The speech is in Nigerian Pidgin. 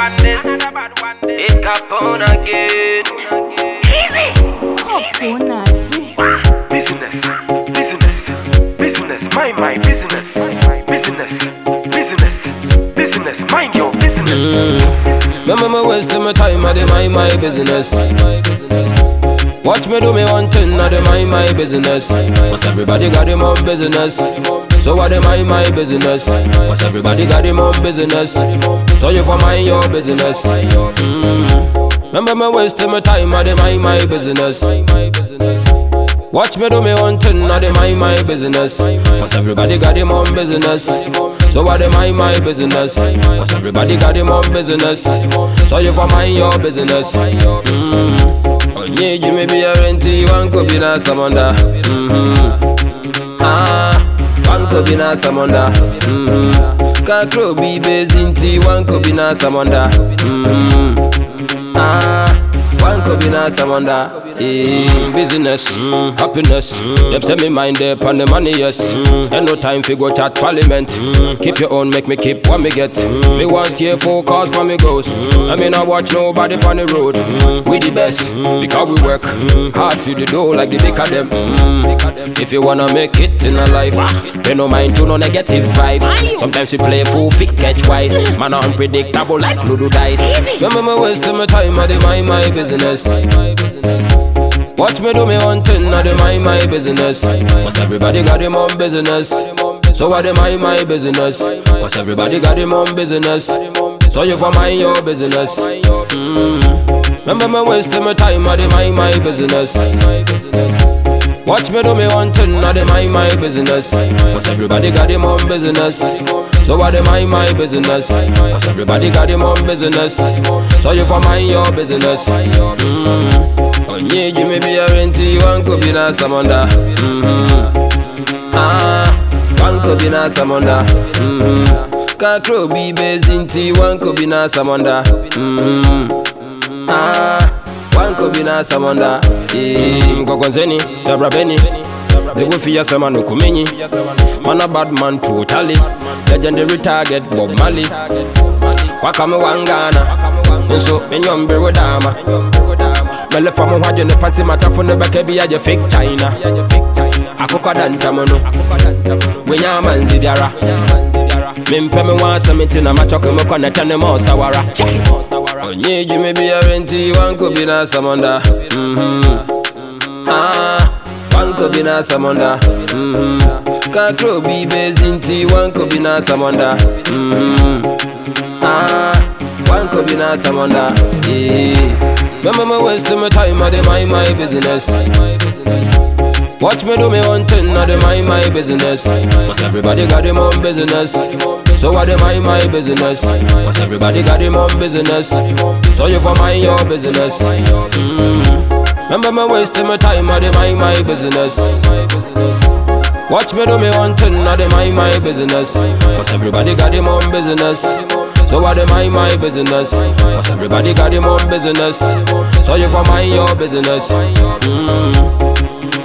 one this. It's Capone again. Coconut. Business, business, business. Mind my business. Business, business, business. Mind your business. Remember me wasting my time, I dey mind my business. Watch me do me one thing, I dey mind my business. Cause everybody got them own business. So I dey mind my business. Cause everybody got them own business. So you for mind your business. Mm. Remember me wasting my time, I dey mind my business. Watch me do me one thing, I dey mind my business. Cause everybody got them own business. So I dey mind my business. Cause everybody got them own business. So you for mind your business. Mm. Onye ji me be a renti, one could be na samanda. Mm-hmm. Ah, one could be na samanda. Mm-hmm. Kakro be bezinti, one could be na samanda. Mm-hmm. Ah, one could be na samanda. Eh, business, mm, happiness. Them say me mind up on the money, yes. Mm, ain't no time for go chat parliament. Mm, keep your own, make me keep what me get. Mm, me want stay focused for me goes. I mean I watch nobody on the road. Mm, we the best because we work hard for the dough like the big of them. Mm, if you wanna make it in a life, pay no mind to no negative vibes. Sometimes you play full fit catch wise. Man are unpredictable like Ludo dice. Remember me wasting my time, I dey mind my business. Watch me do me one thing, I dey mind my business. Cause everybody got them own business. So I dey mind my business. Cause everybody got them own business. So you for mind your business. Mm. Remember me wasting my time, I dey mind my business. Watch me do me one thing, I dey mind my business. Cause everybody got them own business. So I dey mind my business. Cause everybody got them own business. So you for mind your business. Mm. Onye ji me be a renti, one could be na samanda. Mm-hmm. Ah, one could be na samanda. Mm-hmm. Kakro be bezinti, one could be na samanda. Mm-hmm. Ah, one could be na samanda. Eh, Mkokonseni, Dabra Beni. Zewufi sema nukumenyi Man a bad man totally Legendary target Bob Marley Wakame wangana Nso menyombe wedama Mele fa mo hwadwe ne pati mata fo ne bɛka bi agye fake China Akokɔ da ntam no Wenya amanzi biara Mempɛ me wa asɛm nti na matɔke me kɔ ne tɛ ne ma ɔsawara Onye dwuma biara nti wanko bi na asɛmɔnda Mhm. Ah, wanko bi na asɛmɔnda Mhm. Kakro bi bezi nti wanko bi na asɛmɔnda Mhm. Ah, wanko bi na asɛmɔnda Yeah. Remember me wasting my time, I dey mind my business. Watch me do me one thing, I dey mind my business. Cause everybody got them own business. So I dey mind my business. Cause everybody got them own business. So you for mind your business. Mm. Remember me wasting my time, I dey mind my business. Watch me do me one thing, I dey mind my business. Cause everybody got them own business. So I dey mind my business. Cause everybody got them own business. So you for mind your business. Mm.